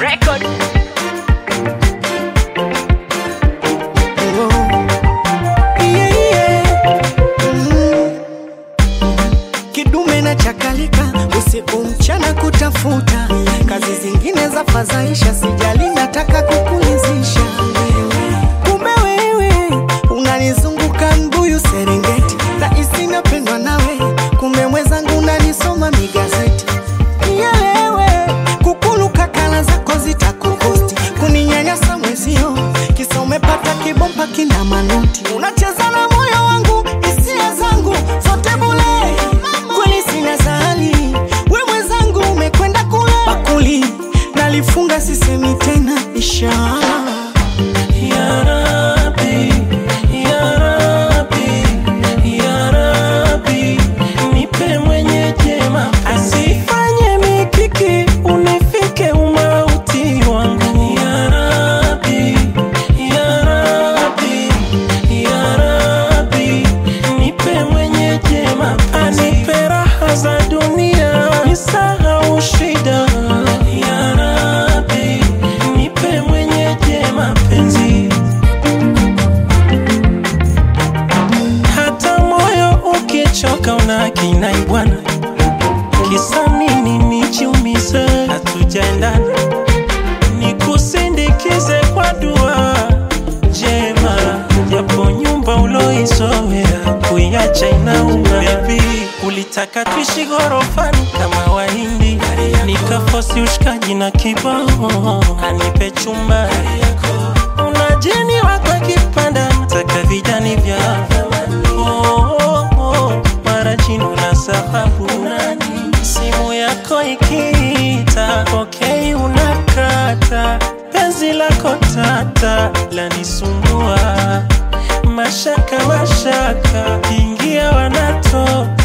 record. Yeah, yeah. Mm. Kidume na chakalika usiku mchana kutafuta kazi zingine za fadhaisha, sijali nataka kukulizisha. Kumbe wewe unanizunguka mbuyu Serengeti, rahisi napendwa nawe, kumbe mwenzangu unanisoma migazeti. Nielewe kukuluka kala zako zitakukosti, kuninyanyasa mwezio, kisa umepata kibomba kina manoti, unacheza na moyo wangu, hisia zangu zote bule. Kweli sina zali, we mwenzangu umekwenda kule bakuli, nalifunga sisemi tena inshallah. Ya Rabbi, Ya Rabbi, Ya Rabbi, nipe mwenye jema, asifanye mikiki unifike umauti wangu. Ya Rabbi, Ya Rabbi, Ya Rabbi, nipe mwenye jema, anipe raha za dunia, nisahau shida. Ya Rabbi, nipe mwenye jema penzi hata moyo ukichoka una kinai bwana, kisa nini nijiumize? Hatujaendana, nikusindikize kwa dua jema, japo nyumba uloizoea kuiacha inauma. Baby, ulitaka tuishi ghorofani kama Wahindi, nikafosi ushikaji na kibao, anipe chumba unajini wako kipanda nataka vijani vya oh, oh, oh, mara jino la sababu simu yako ikiita pokei unakata penzi lako tata lanisumbua mashaka mashaka ingia wanatoka